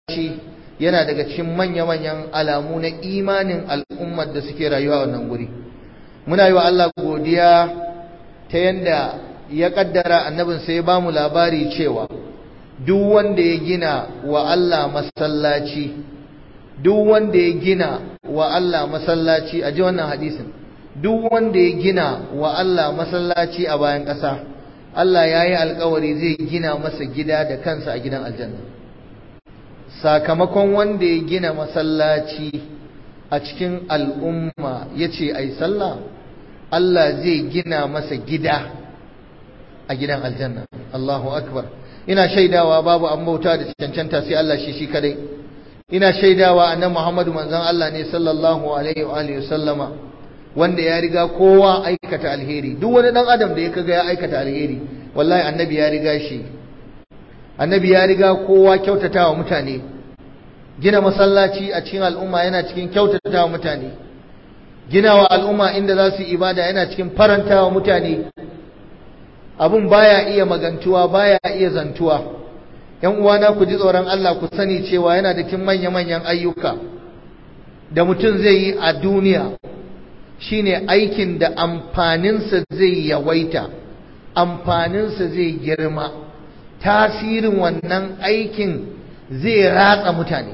masallaci yana daga cikin manya-manyan alamu na imanin al'ummar da suke rayuwa wannan guri muna yi wa Allah godiya ta yanda ya kaddara annabin sai ya ba mu labari cewa duk wanda ya gina wa Allah masallaci duk wanda ya gina wa Allah masallaci a ji wannan hadisin duk wanda ya gina wa Allah masallaci a bayan ƙasa Allah ya yi alkawari zai gina masa gida da kansa a gidan aljanna sakamakon wanda ya gina masallaci a cikin al'umma ya ce a yi sallah Allah zai gina masa gida a gidan aljanna Allahu akbar ina shaidawa babu an bauta da cancanta sai Allah shi shi kadai ina shaidawa annabi Muhammadu manzon Allah ne sallallahu alaihi wa alihi sallama wanda ya riga kowa aikata alheri duk wani dan adam da ya kaga ya aikata alheri wallahi annabi ya riga shi annabi ya riga kowa kyautatawa mutane gina masallaci a cikin al'umma yana cikin kyautatawa mutane ginawa al'umma inda za su ibada yana cikin farantawa mutane abun baya iya magantuwa baya iya zantuwa yan uwana ku ji tsoron Allah ku sani cewa yana da cikin manya-manyan ayyuka da mutum zai yi a duniya shine aikin da amfaninsa zai yawaita amfaninsa zai girma tasirin wannan aikin zai ratsa mutane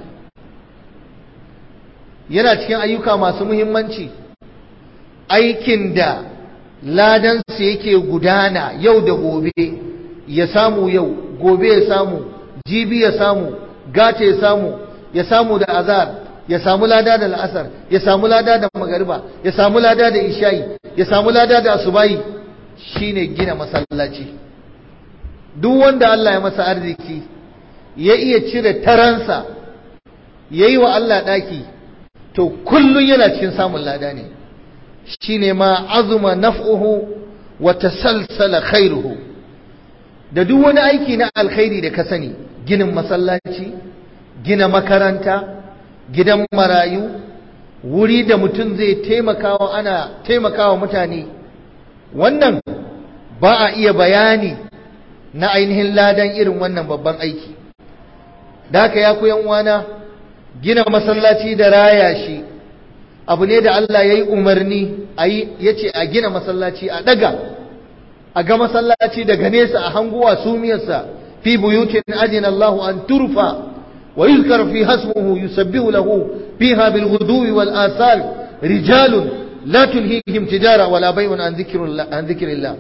yana cikin ayyuka masu muhimmanci aikin da ladansa yake gudana yau da gobe ya samu yau gobe ya samu jibi ya samu gata ya samu ya samu da azar ya samu lada da la'asar ya samu lada da magariba ya samu lada da isha'i ya samu lada da asubahi shine gina masallaci duk wanda Allah ya masa arziki ya iya cire taransa ya yi wa Allah ɗaki to kullum yana cikin samun lada ne shine ma azuma naf'uhu wa tasalsala khairuhu da duk wani aiki na alkhairi da ka sani ginin masallaci gina makaranta gidan marayu wuri da mutum zai taimakawa ana taimakawa mutane wannan ba a iya bayani na ainihin ladan irin wannan babban aiki da haka ya ku uwana gina masallaci da raya shi abu ne da Allah ya yi umarni ya ce a gina masallaci a daga a ga masallaci daga nesa a hanguwa sumiyarsa fi buyutin ajin Allah an turfa wa yuzkar fi hasmuhu yusabbihu lahu fiha bil ghuduwi wal asal rijalun la tulhihim tijara wala bay'un an dhikrillah an dhikrillah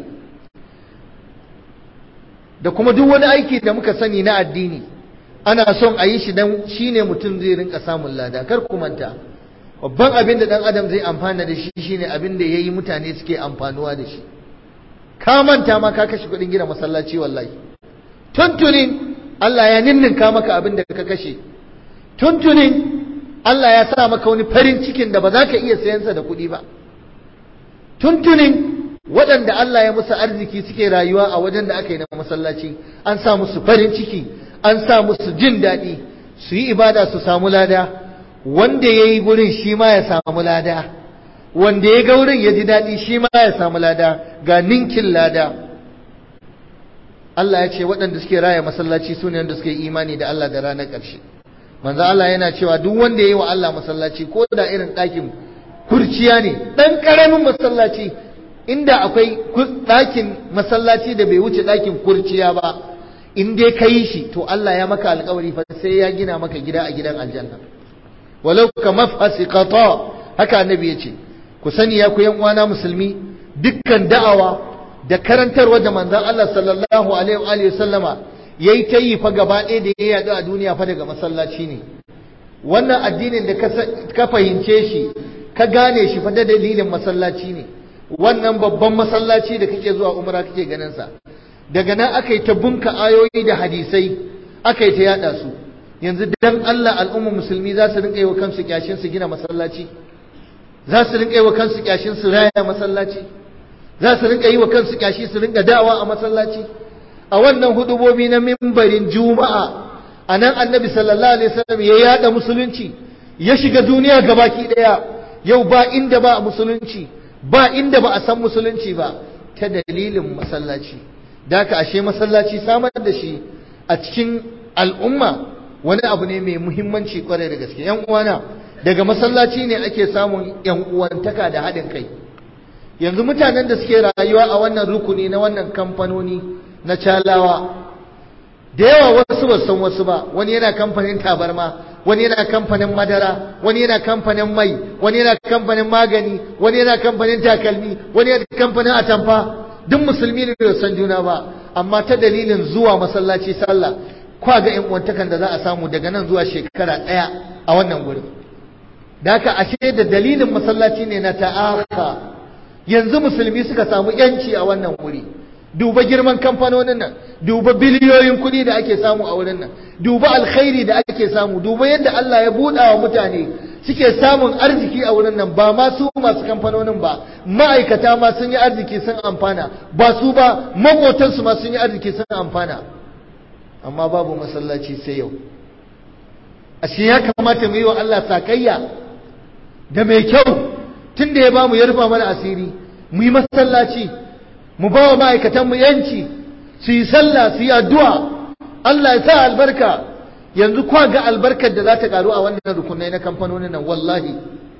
da kuma duk wani aiki da muka sani na addini ana son a yi shi dan shine mutum zai rinka samun lada kar ku manta babban abin da dan adam zai amfana da shi shine abin da yayi mutane suke amfanuwa da shi ka manta ma ka kashe kuɗin gina masallaci wallahi tuntunin Allah ya ninninka maka abin da ka kashe tuntunin Allah ya sa maka wani farin cikin da ba za ka iya sayansa da kuɗi ba tuntunin waɗanda Allah ya musu arziki suke rayuwa a wajen da aka yi na masallaci an sa musu farin ciki an sa musu jin daɗi su yi ibada su samu lada wanda ya yi gurin shi ma ya samu lada wanda ya ga wurin ya ji daɗi shi ma ya samu lada ga ninkin lada Allah ya ce waɗanda suke raya masallaci su ne wanda suke imani da Allah da ranar ƙarshe manzo Allah yana cewa duk wanda ya yi wa Allah masallaci ko da irin ɗakin kurciya ne ɗan ƙaramin masallaci inda akwai ɗakin masallaci da bai wuce ɗakin kurciya ba in dai ka yi shi to Allah ya maka alƙawari fa sai ya gina maka gida a gidan aljanna walau ka mafhasi qata haka annabi ya ce ku sani ya ku yan uwana musulmi dukkan da'awa da karantarwa da manzon Allah sallallahu alaihi wa sallama yayi ta yi fa gaba ɗaya da ya yaɗu a duniya fa daga masallaci ne wannan addinin da ka fahimce shi ka gane shi fa da dalilin masallaci ne wannan babban masallaci da kake zuwa umra kake ganin sa daga nan aka yi ta bunka ayoyi da hadisai aka yi ta yada su yanzu dan Allah al'umma musulmi za su rinka yi wa kansu kyashin su gina masallaci za su rinka yi wa kansu kyashin su raya masallaci za su rinka yi wa kansu kyashi su rinka dawa a masallaci a wannan hudubobi na mimbarin juma'a a nan annabi sallallahu alaihi wasallam ya yada musulunci ya shiga duniya gabaki daya yau ba inda ba a musulunci ba inda ba a san musulunci ba ta dalilin masallaci da ka ashe masallaci samar da shi a cikin al'umma wani abu ne mai muhimmanci kwarai da gaske yan uwana daga masallaci ne ake samun yan uwantaka da haɗin kai yanzu mutanen da suke rayuwa a wannan rukuni na wannan kamfanoni na calawa da yawa wasu ba san wasu ba wani yana kamfanin tabarma wani yana kamfanin madara wani yana kamfanin mai wani yana kamfanin magani wani yana kamfanin takalmi wani yana kamfanin atamfa duk musulmi ne da san juna ba amma ta dalilin zuwa masallaci sallah kwa ga yan uwantakan da za a samu daga nan zuwa shekara ɗaya a wannan gurin da haka ashe da dalilin masallaci ne na ta'aka yanzu musulmi suka samu yanci a wannan wuri duba girman kamfanonin nan duba biliyoyin kuɗi da ake samu a wurin nan duba alkhairi da ake samu duba yadda Allah ya buɗa wa mutane suke samun arziki a wurin nan ba ma su masu kamfanonin ba ma'aikata ma sun yi arziki sun amfana ba su ba maƙotansu ma sun yi arziki sun amfana amma babu masallaci sai yau ashe ya kamata mu yi wa Allah sakayya da mai kyau tunda ya bamu ya rufa mana asiri mu yi masallaci mu ba wa ma'aikatan mu yanci su yi sallah su yi addu'a Allah ya sa albarka yanzu kwa ga albarkar da za ta karu a wannan rukunai na kamfanonin nan wallahi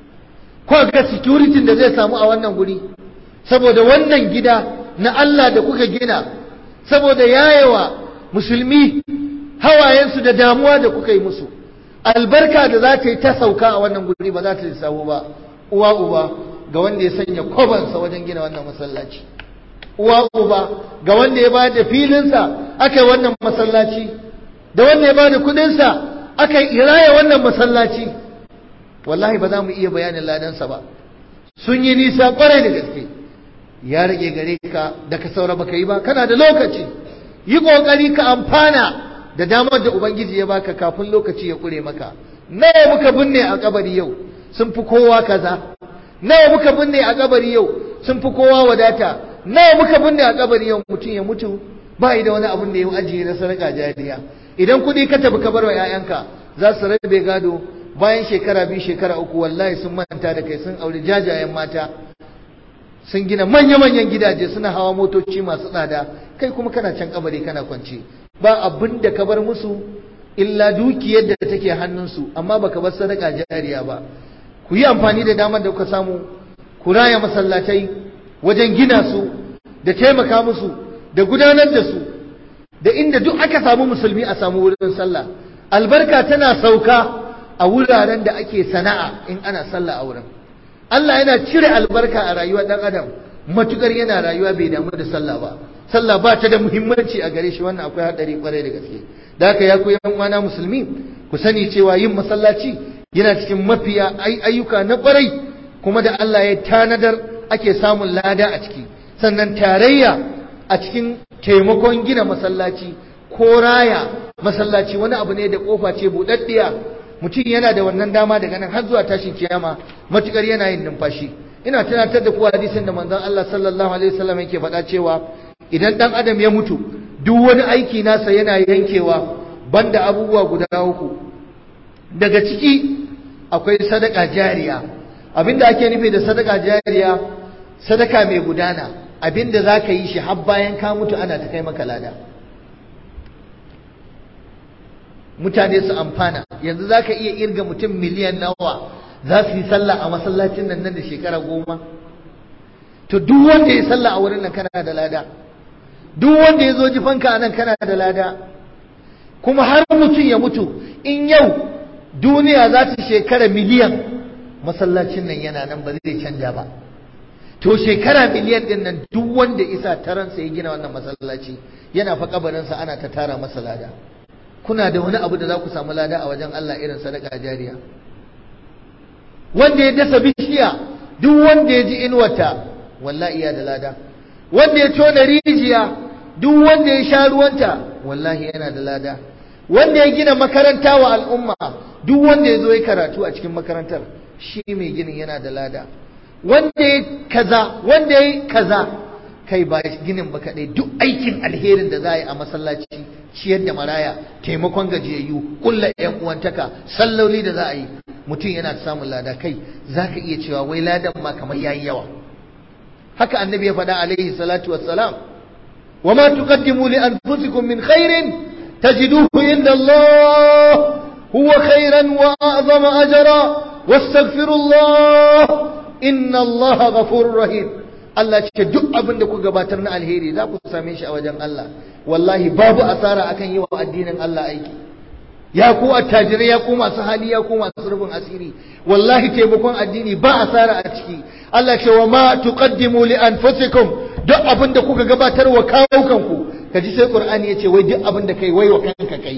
kwa ga security da zai samu a wannan guri saboda wannan gida na Allah da kuka gina saboda yayewa musulmi hawayensu da damuwa da kuka yi musu albarka da za ta yi ta sauka a wannan guri ba za ta lissafo ba uwa uba ga wanda ya sanya kwabansa wajen gina wannan masallaci uwa uba ga wanda ya bada da filinsa aka yi wannan masallaci da wanda ya bada kudinsa aka yi iraya wannan masallaci wallahi ba za mu iya bayanin ladansa ba sun yi nisa kwarai da gaske ya rage gare ka da ka saura baka yi ba kana da lokaci yi kokari ka amfana da damar da ubangiji ya baka kafin lokaci ya kure maka nawa muka binne a kabari yau sun fi kowa kaza nawa muka binne a kabari yau sun fi kowa wadata nawa muka binne a kabari yau mutum ya mutu ba da wani abin da ya ajiye na sadaka jariya idan kuɗi ka tafi ka bar wa 'ya'yanka za su rabe gado bayan shekara biyu shekara uku wallahi sun manta da kai sun auri jajayen mata sun gina manya-manyan gidaje suna hawa motoci masu tsada kai kuma kana can kabari kana kwance ba abin da ka bar musu illa dukiyar da take hannunsu amma baka bar sadaka jariya ba ku yi amfani da damar da kuka samu ku raya masallatai wajen gina su da taimaka musu da gudanar da su da inda duk aka samu musulmi a samu wurin sallah albarka tana sauka a wuraren da ake sana'a in ana sallah a wurin Allah yana cire albarka a rayuwar dan adam matukar yana rayuwa bai damu da sallah ba sallah ba ta da muhimmanci a gare shi wannan akwai hadari kwarai da gaske da haka ya koyi yan uwana musulmi ku sani cewa yin masallaci yana cikin mafiya ayyuka na kwarai kuma da Allah ya tanadar ake samun lada a ciki sannan tarayya a cikin taimakon gina masallaci ko raya masallaci wani abu ne da kofa ce buɗaɗɗiya mutum yana da wannan dama daga nan har zuwa tashin kiyama matukar yana yin numfashi ina tunatar da ku hadisin da manzon Allah sallallahu alaihi wasallam yake faɗa cewa idan dan adam ya mutu duk wani aiki nasa yana yankewa banda abubuwa guda uku daga ciki akwai sadaka jariya abinda ake nufi da sadaka jariya sadaka mai gudana abinda za ka yi shi har bayan ka mutu ana ta kai maka lada mutane su amfana yanzu za ka iya irga mutum miliyan nawa za su yi sallah a masallacin nan nan da shekara goma to duk wanda ya sallah a wurin nan kana da lada duk wanda ya zo jifanka a nan kana da lada kuma har mutum ya mutu in yau duniya za ta shekara miliyan masallacin nan yana nan ba zai canja ba to shekara miliyan din nan duk wanda isa taransa ya gina wannan masallaci yana fa kabarinsa ana ta tara masa lada kuna da wani abu da za ku samu lada a wajen Allah irin sadaka jariya wanda ya dasa bishiya duk wanda ya ji inuwata wallahi iya da lada wanda ya tona rijiya duk wanda ya sha ruwanta wallahi yana da lada wanda ya gina makaranta wa al'umma duk wanda ya zo ya karatu a cikin makarantar shi mai ginin yana da lada wanda ya kaza wanda ya kaza kai ba ginin ba kaɗai duk aikin alherin da za a yi a masallaci ciyar da maraya taimakon gajiyayyu kulla yan uwantaka salloli da za a yi mutum yana samun lada kai za ka iya cewa wai ladan ma kamar yayi yawa haka annabi ya faɗa alaihi salatu wassalam wa ma tuqaddimu li anfusikum min khairin tajiduhu inda Allah هو خيرا وأعظم أجرا واستغفروا الله إن الله غفور رحيم Allah ce duk abin da ku gabatar na alheri za ku same shi a wajen Allah wallahi babu asara akan yi wa addinin Allah aiki ya ku attajirai ya ku masu hali ya ku masu rufin asiri wallahi taimakon addini ba asara a ciki Allah ce wa ma tuqaddimu li anfusikum duk abin da kuka gabatar wa kawukanku kaji sai Qur'ani ya ce wai duk abin da kai wai wa kanka kai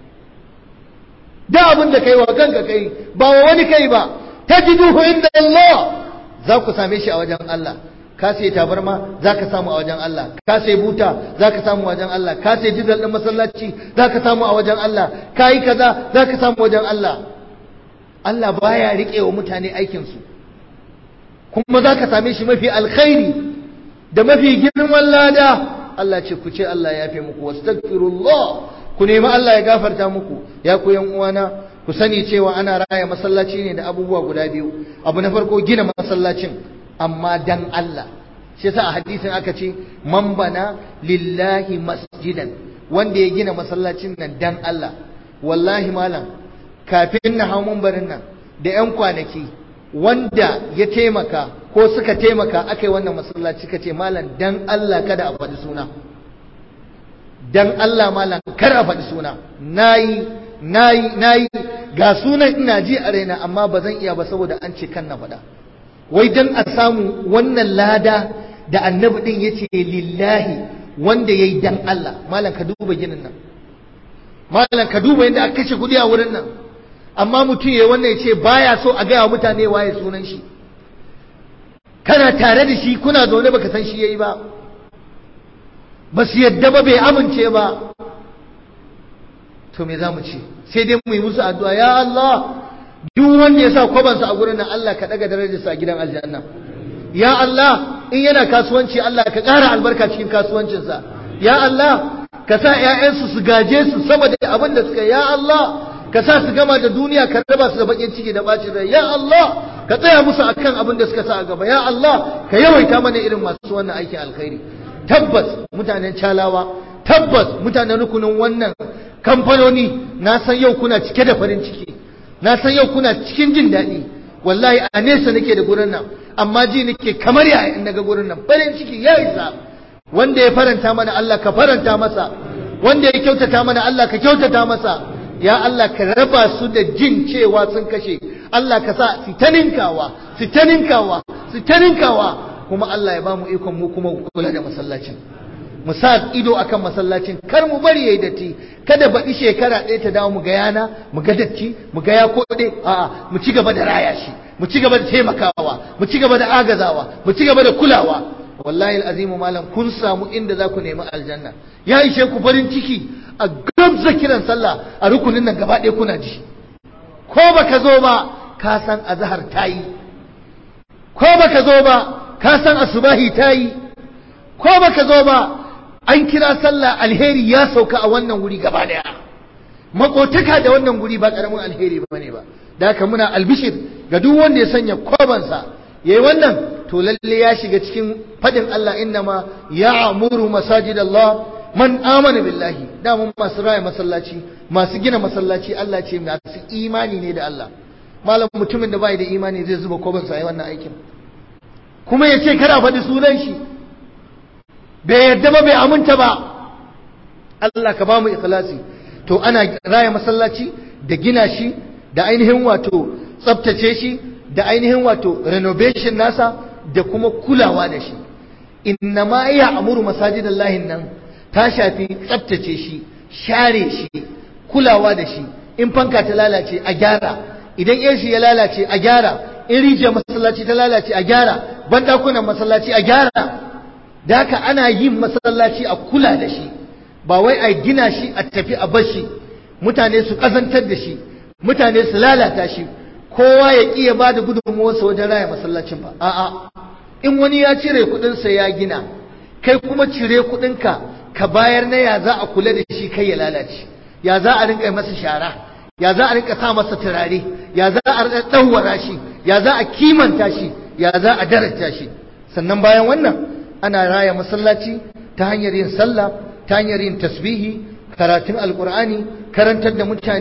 duk abin da kai wa kanka kai ba wa wani kai ba tajiduhu inda Allah za ku same shi a wajen Allah ka sai tabarma za ka samu a wajen Allah ka sai buta za ka samu a wajen Allah ka sai jizal ɗin masallaci za ka samu a wajen Allah ka yi kaza za ka samu wajen Allah Allah baya riƙe wa mutane aikinsu kuma za ka same shi mafi alkhairi da mafi girman lada Allah ce ku ce Allah ya fi muku wastaghfirullah ku nemi Allah ya gafarta muku ya ku yan uwana ku sani cewa ana raya masallaci ne da abubuwa guda biyu abu na farko gina masallacin amma dan Allah shi yasa a hadisin aka ce man bana lillahi masjidan wanda ya gina masallacin nan dan Allah wallahi malam kafin na hau barin nan da yan kwanaki wanda ya taimaka ko suka taimaka aka yi wannan masallaci ka ce malam dan Allah kada a faɗi suna dan Allah malam kar a faɗi suna nayi nayi nayi ga sunan ina ji a raina amma ba zan iya ba saboda an ce kan na faɗa wai dan a samu wannan lada da annabi din yace lillahi wanda yayi dan Allah malam ka duba ginin nan malam ka duba yadda aka kashe kudi a wurin nan amma mutum yayi wannan yace baya so a gaya mutane waye sunan shi kana tare da shi kuna zaune baka san shi yayi ba ba su yadda ba bai amince ba to me za mu ce sai dai mu yi musu addu'a ya Allah duk wanda ya sa kwabansa a gurin nan Allah ka daga darajarsa a gidan aljanna ya Allah in yana kasuwanci Allah ka ƙara albarka cikin kasuwancinsa ya Allah ka sa ƴaƴansu su gaje su sama da abin da suka ya Allah ka sa su gama da duniya ka raba su da bakin ciki da bacin rai ya Allah ka tsaya musu akan abin da suka sa a gaba ya Allah ka yawaita mana irin masu wannan aikin alkhairi tabbas mutanen calawa tabbas mutanen rukunin wannan kamfanoni na san yau kuna cike da farin ciki na san yau kuna cikin jin daɗi wallahi a nesa nake da gurin nan amma ji nake kamar yaya in naga gurin nan farin ciki ya isa wanda ya faranta mana Allah ka faranta masa wanda ya kyautata mana Allah ka kyautata masa ya Allah ka raba su da jin cewa sun kashe Allah ka sa su ta ninkawa su ta ninkawa su ta ninkawa kuma Allah ya ba mu ikon mu kuma kula da masallacin mu sa ido akan masallacin kar mu bari yayi datti kada baɗi shekara ɗaya ta dawo mu ga yana mu ga datti mu ga ya koɗe a'a mu ci gaba da raya shi mu ci gaba da taimakawa mu ci gaba da agazawa mu ci gaba da kulawa wallahi alazim malam kun samu inda za ku nemi aljanna ya ishe ku farin ciki a gamsa kiran sallah a rukunin nan gaba ɗaya kuna ji ko baka zo ba ka san azhar tayi ko baka zo ba ka san asubahi tayi ko baka zo ba an kira sallah alheri ya sauka a wannan wuri gaba daya makotaka da wannan guri ba karamin alheri ba ne ba da haka muna albishir ga duk wanda ya sanya kwabansa yayi wannan to lalle ya shiga cikin fadin Allah innama ya'muru masajid Allah man amana billahi da mun masu raya masallaci masu gina masallaci Allah ce masu imani ne da Allah malam mutumin da bai da imani zai zuba kwabansa yayi wannan aikin kuma ya ce kada faɗi sunan shi bai yadda ba bai aminta ba Allah ka ba mu ikhlasi to ana raya masallaci da gina shi da ainihin wato tsabtace shi da ainihin wato renovation nasa da kuma kulawa da shi inna ma ya amuru masajidallahi nan ta shafi tsabtace shi share shi kulawa da shi in fanka ta lalace a gyara idan AC ya lalace a gyara in rijiyar masallaci ta lalace a gyara bandakunan masallaci a gyara da haka ana yin masallaci a kula da shi ba wai a gina shi a tafi a bashi mutane su kazantar da shi mutane su lalata shi kowa ya ƙiya ba da gudunmuwarsa wajen raya masallacin ba a'a in wani ya cire kuɗinsa ya gina kai kuma cire kuɗinka ka bayar na ya za a kula da shi kai ya lalace ya za a rinka masa shara ya za a rinka sa masa turare ya za a rinka ɗauwara shi ya za a kimanta shi ya za a daraja shi sannan bayan wannan ana raya masallaci ta hanyar yin sallah ta hanyar yin tasbihi karatun alkur'ani karantar da mutane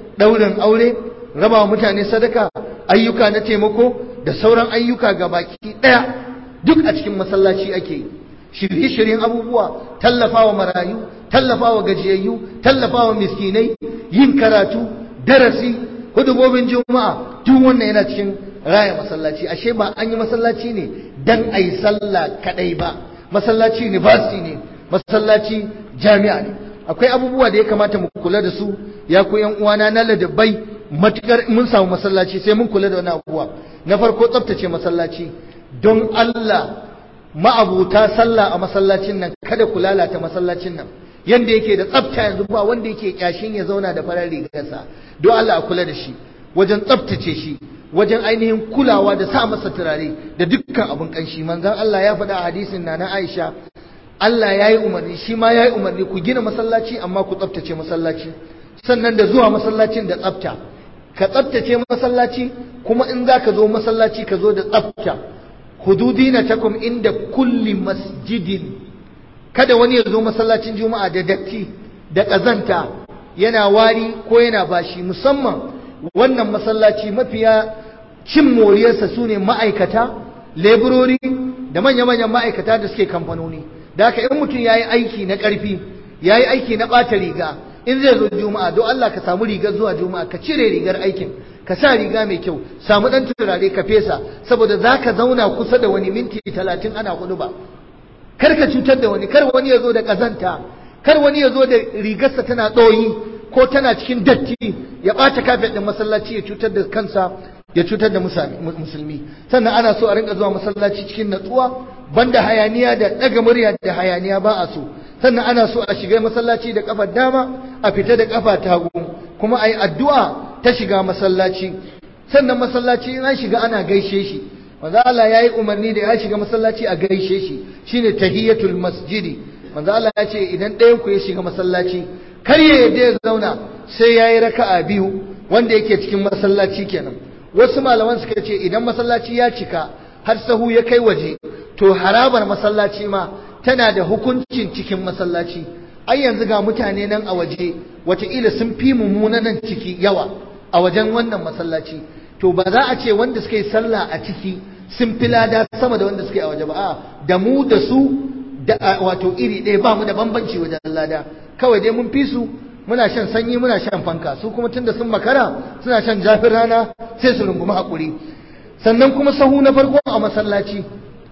ɗaurin aure raba wa mutane sadaka ayyuka na taimako da sauran ayyuka ga baki ɗaya duk a cikin masallaci ake yi shirye-shiryen abubuwa tallafawa marayu tallafawa gajiyayyu tallafawa miskinai yin karatu darasi hudubobin juma'a duk wannan yana cikin raya masallaci ashe ba an yi masallaci ne dan a yi sallah kadai ba masallaci university ne masallaci jami'a ne akwai abubuwa da ya kamata mu kula da su ya ku yan uwana na ladabai matukar mun samu masallaci sai mun kula da wani abubuwa na farko tsaftace masallaci don Allah ma'abuta sallah a masallacin nan kada ku lalata masallacin nan yanda yake da tsafta yanzu ba wanda yake kyashin ya zauna da farar rigarsa don Allah a kula da shi wajen tsaftace shi wajen ainihin kulawa da sa masa turare da dukkan abin kanshi manzon Allah ya faɗa a hadisin na na Aisha Allah ya yi umarni shi ma ya yi umarni ku gina masallaci amma ku tsaftace masallaci sannan da zuwa masallacin da tsafta ka tsaftace masallaci kuma in za ka zo masallaci ka zo da tsafta hududina takum inda kulli masjidin kada wani ya zo masallacin juma'a da datti da ƙazanta yana wari ko yana bashi musamman wannan masallaci mafiya cin moriyarsa su ne ma'aikata leburori da manya-manyan ma'aikata da suke kamfanoni da haka in mutum ya yi aiki na ƙarfi ya yi aiki na ɓata riga in zai zo juma'a don Allah ka samu rigar zuwa juma'a ka cire rigar aikin ka sa riga mai kyau samu ɗan turare ka fesa saboda za ka zauna kusa da wani minti talatin ana hudu ba kar ka cutar da wani kar wani ya zo da ƙazanta kar wani ya zo da rigarsa tana ɗoyi ko tana cikin datti ya ɓata kafet ɗin masallaci ya cutar da kansa ya cutar da musulmi sannan ana so a rinka zuwa masallaci cikin natsuwa banda hayaniya da ɗaga murya da hayaniya ba a so sannan ana so a shiga masallaci da kafar dama a fita da kafa ta hagu kuma a yi addu'a ta shiga masallaci sannan masallaci in an shiga ana gaishe shi manzo Allah ya yi umarni da ya shiga masallaci a gaishe shi shine tahiyatul masjidi manzo Allah ya ce idan ɗayan ku ya shiga masallaci kar ya yadda ya zauna sai ya yi raka'a biyu wanda yake cikin masallaci kenan wasu malaman suka ce idan masallaci ya cika har sahu ya kai waje to harabar masallaci ma tana da hukuncin cikin masallaci ai yanzu ga mutane nan a waje wataƙila sun fi mummuna nan ciki yawa a wajen wannan masallaci to ba za a ce wanda suka yi sallah a ciki sun fi lada sama da wanda suka yi a waje ba a da mu da su da wato iri ɗaya ba mu da bambanci wajen lada kawai dai mun fi su muna shan sanyi muna shan fanka su kuma tunda sun makara suna shan jafin rana sai su rungumi haƙuri sannan kuma sahu na farko a masallaci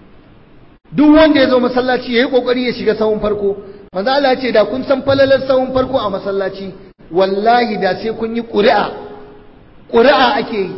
duk wanda ya zo masallaci ya yi ƙoƙari ya shiga sahun farko manzo Allah ce da kun san falalar sahun farko a masallaci wallahi da sai kun yi ƙuri'a ƙuri'a ake yi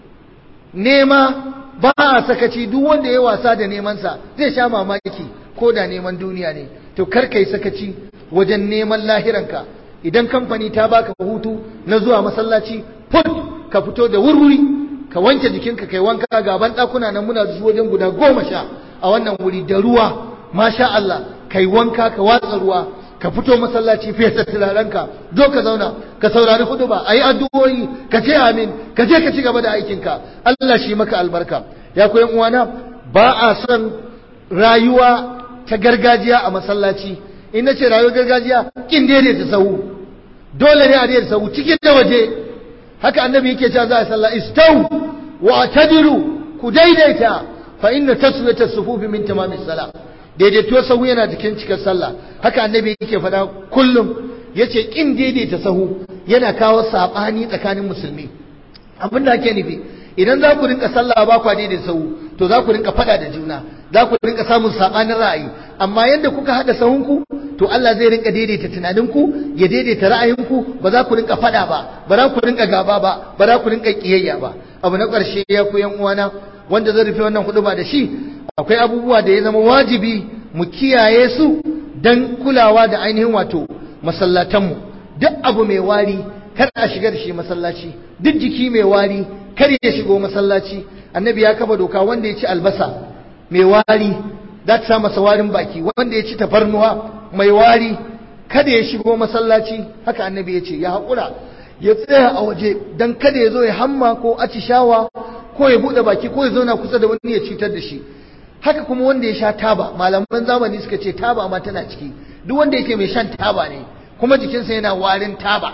nema ba a sakaci duk wanda ya wasa da nemansa zai sha mamaki ko da neman duniya ne to kar kai sakaci wajen neman lahiranka idan kamfani ta baka hutu na zuwa masallaci put ka fito da wurwuri ka wanke jikinka kai wanka gaban ɗakuna nan muna zuwa wajen guda goma sha a wannan wuri da ruwa masha Allah kai wanka ka watsa ruwa ka fito masallaci fesa turarenka zo ka zauna ka saurari hudu ba ayi addu'o'i ka ce amin ka je ka ci gaba da aikinka Allah shi maka albarka ya koyan uwana ba a son rayuwa ta gargajiya a masallaci in nace rayuwar gargajiya kin daidaita sahu dole ne a daidaita sahu cikin da waje haka annabi yake cewa za a sallah istau wa atadiru ku daidaita fa inna taswiyata sufufi min tamamis salah daidaito sahu yana cikin cikar sallah haka annabi yake faɗa kullum yace kin daidaita sahu yana kawo sabani tsakanin musulmi abin da ake nufi idan za ku rinka sallah ba ku daidaita sahu to za ku rinka faɗa da juna za ku rinka samun sabanin ra'ayi amma yadda kuka haɗa sahunku to Allah zai rinka daidaita tunaninku ya daidaita ra'ayinku ba za ku rinka faɗa ba ba za ku rinka gaba ba ba za ku rinka kiyayya ba abu na ƙarshe ya ku yan uwana wanda zai rufe wannan hudu ba da shi akwai abubuwa da ya zama wajibi mu kiyaye su don kulawa da ainihin wato masallatanmu duk abu mai wari kar a shiga da shi masallaci duk jiki mai wari kar ya shigo masallaci annabi ya kafa doka wanda ya ci albasa mai wari za ta sa masa warin baki wanda ya ci tafarnuwa mai wari kada ya shigo masallaci haka annabi ya ce ya haƙura ya tsaya a waje don kada ya zo ya hamma ko atishawa ko ya buɗe baki ko ya zauna kusa da wani ya cutar da shi haka kuma wanda ya sha taba malaman zamani suka ce taba ma tana ciki duk wanda yake mai shan taba ne kuma jikinsa yana warin taba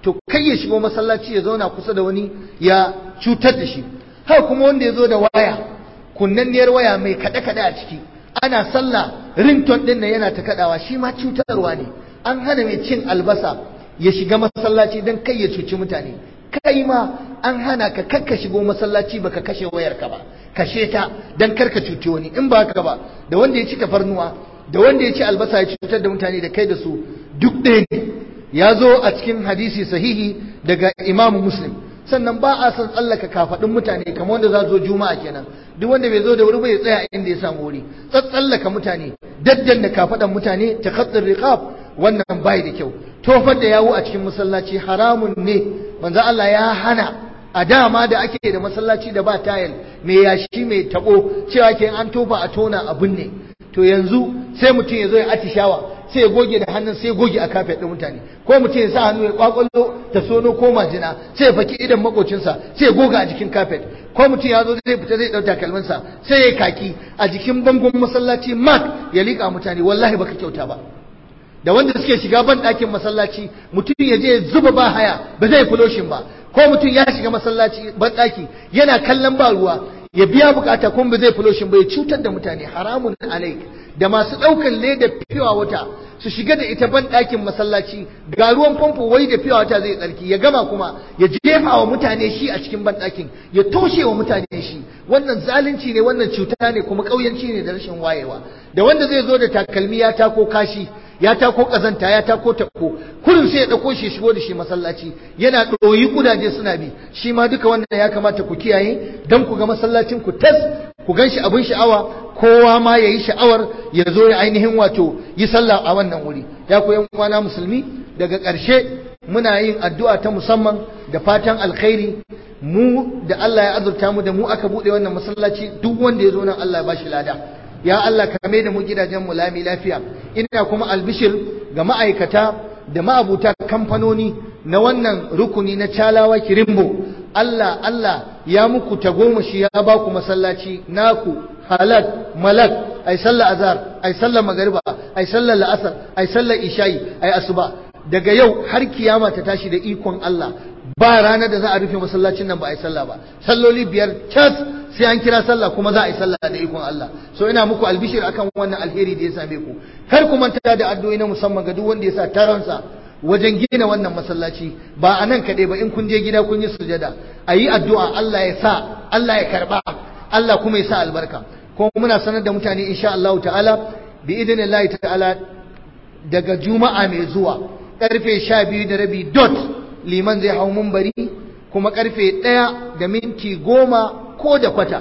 to kai ya shigo masallaci ya zauna kusa da wani ya cutar da shi haka kuma wanda ya zo da waya kunnanniyar waya mai kaɗe-kaɗe a ciki ana sallah rington ɗin nan yana ta kaɗawa shi ma cutarwa ne an hana mai cin albasa ya shiga masallaci don kai ya cuci mutane kai ma an hana ka kakka shigo masallaci baka kashe wayarka ba kashe ta don karka cuci wani in ba haka ba da wanda ya ci tafarnuwa da wanda ya ci albasa ya cutar da mutane da kai da su duk ɗaya ne ya zo a cikin hadisi sahihi daga imamu muslim sannan ba a san tsallaka kafaɗin mutane kamar wanda za zo juma'a kenan duk wanda bai zo da wuri ba ya tsaya inda ya samu wuri tsallaka mutane daddan da kafaɗan mutane ta khattar riqab wannan bai da kyau tofar da yawo a cikin masallaci haramun ne manzo Allah ya hana a dama da ake da masallaci da ba tayil mai yashi mai tabo cewa ke an tofa a tona abun ne to yanzu sai mutum ya zo ya atishawa sai ya goge da hannun sai ya goge a kafet ɗin mutane ko mutum ya sa hannu ya kwakwallo ta sono ko majina sai ya faki idan makocinsa sai ya goga a jikin kafet ko mutum ya zo zai fita zai ɗau takalminsa sai ya kaki a jikin bangon masallaci mak ya liƙa mutane wallahi baka kyauta ba da wanda suke shiga ban ɗakin masallaci mutum ya je ya zuba ba haya ba zai fuloshin ba ko mutum ya shiga masallaci ban ɗaki yana kallon ba ruwa ya biya bukata kuma ba zai fuloshin ba ya cutar da mutane haramun alaik da masu ɗaukar leda fiwa wata su shiga da ita ban ɗakin masallaci ga ruwan famfo wai da fiwa wata zai tsarki ya gama kuma ya jefa wa mutane shi a cikin ban ɗakin ya toshe wa mutane shi wannan zalunci ne wannan cuta ne kuma ƙauyanci ne da rashin wayewa da wanda zai zo da takalmi ya tako kashi ya tako kazanta ya tako tako kurin sai ya dauko shi shigo da shi masallaci yana ɗoyi kudaje suna bi shi ma duka wannan ya kamata ku kiyaye dan ku ga masallacin ku tas ku gan shi abin sha'awa kowa ma ya yi sha'awar ya zo ya ainihin wato yi sallah a wannan wuri ya ku yan uwana musulmi daga ƙarshe muna yin addu'a ta musamman da fatan alkhairi mu da Allah ya azurta mu da mu aka bude wannan masallaci duk wanda ya zo nan Allah ya bashi lada ya Allah ka mai da mu gidajen mu lami lafiya ina kuma albishir ga ma'aikata da ma'abuta kamfanoni na wannan rukuni na calawa kirimbo Allah Allah ya muku tagomashi ya ba ku masallaci naku halak malak ai sallar azhar ai sallar magariba ai sallar la'asar ai sallar isha'i ai asuba daga yau har kiyama ta tashi da ikon Allah ba ranar da za a rufe masallacin nan ba a yi sallah ba salloli biyar cas sai an kira sallah kuma za a yi sallah da ikon Allah so ina muku albishir akan wannan alheri da ya same ku kar ku manta da addu'o'i na musamman ga duk wanda ya sa taronsa wajen gina wannan masallaci ba a nan kaɗai ba in kun je gida kun yi sujada a yi addu'a Allah ya sa Allah ya karɓa Allah kuma ya sa albarka kuma muna sanar da mutane insha Allah ta'ala bi idinillahi ta'ala daga juma'a mai zuwa karfe sha biyu da rabi dot liman zai hau mumbari kuma karfe ɗaya da minti goma ko da kwata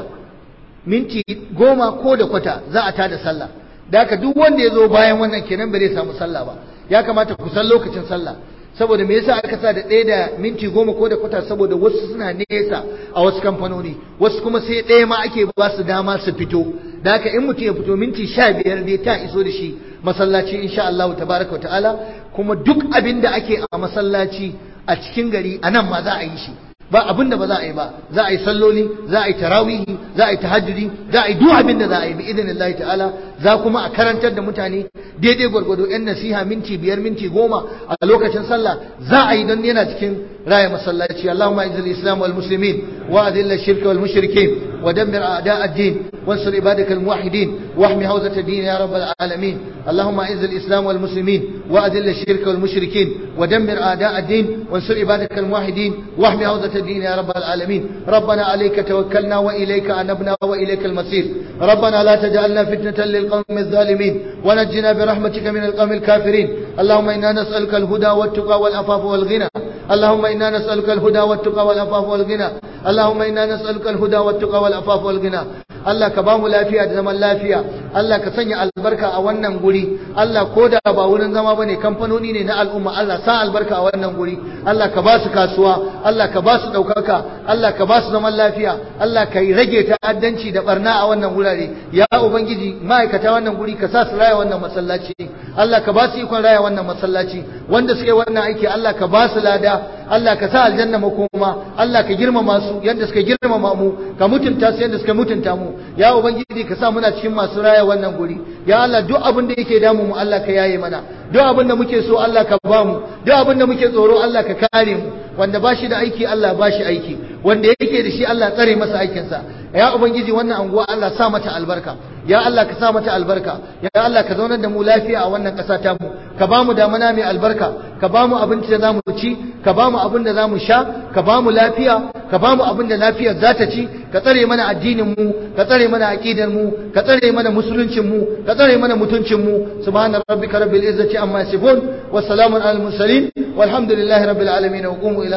minti goma ko da kwata za a tada sallah da haka duk wanda ya zo bayan wannan kenan ba zai samu sallah ba ya kamata ku san lokacin sallah saboda me yasa aka sa da ɗaya da minti goma ko da kwata saboda wasu suna nesa a wasu kamfanoni wasu kuma sai ɗaya ma ake ba su dama su fito da haka in mutum ya fito minti sha biyar dai ta iso da shi masallaci insha Allah tabaraka wa ta'ala kuma duk abin da ake a masallaci a cikin gari a nan ma za a yi shi ba abin da ba za a yi ba za a yi salloli za a yi tarawihi za a yi tahajjudi za a yi duk abin da za a yi bi idinillahi ta'ala za kuma a karantar da mutane daidai gwargwado yan nasiha minti biyar minti goma a lokacin sallah za a yi don yana cikin raya masallaci Allahumma izzil islam wal muslimin wa adil ash-shirka wal mushrikin wa dammir a'da ad-din وانصر عبادك الموحدين واحمي حوزة الدين يا رب العالمين اللهم اعز الاسلام والمسلمين واذل الشرك والمشركين ودمر اعداء الدين وانصر عبادك الموحدين واحمي حوزة الدين يا رب العالمين ربنا عليك توكلنا واليك انبنا واليك المصير ربنا لا تجعلنا فتنة للقوم الظالمين ونجنا برحمتك من القوم الكافرين اللهم انا نسالك الهدى والتقى والعفاف والغنى اللهم انا نسالك الهدى والتقى والعفاف والغنى اللهم انا نسالك الهدى والتقى والعفاف والغنى Allah ka bamu lafiya da zaman lafiya Allah ka sanya albarka a wannan guri Allah ko da ba wurin zama bane kamfanoni ne na al'umma Allah sa albarka a wannan guri Allah ka ba su kasuwa Allah ka ba su daukaka Allah ka ba su zaman lafiya Allah ka rage ta'addanci da barna a wannan wurare ya ubangiji ma'aikata wannan guri ka sa su raya wannan masallaci Allah ka ba su ikon raya wannan masallaci wanda suke wannan aiki Allah ka ba su lada Allah ka sa aljanna makoma Allah ka girmama su yadda suka girmama mu ka mutunta su yadda suka mutunta mu ya ubangiji ka sa muna cikin masu raya wannan guri ya Allah duk abin da yake damu mu Allah ka yaye mana duk abin da muke so Allah ka ba mu duk abin da muke tsoro Allah ka kare mu wanda ba shi da aiki Allah ba shi aiki wanda yake da shi Allah tsare masa aikinsa ya ubangiji wannan anguwa Allah sa mata albarka ya Allah ka sa mata albarka ya Allah ka zaunar da mu lafiya a wannan ƙasa ta mu ka ba mu damana mai albarka ka ba mu abinci da zamu ci ka ba mu abin da zamu sha ka ba mu lafiya ka ba mu abin da lafiyar za ta ci ka tsare mana addinin mu ka tsare mana aqidar mu ka tsare mana musuluncin mu ka tsare mana mutuncin mu subhana rabbika rabbil izzati amma yasifun wa salamun alal mursalin walhamdulillahi rabbil alamin wa qumu ila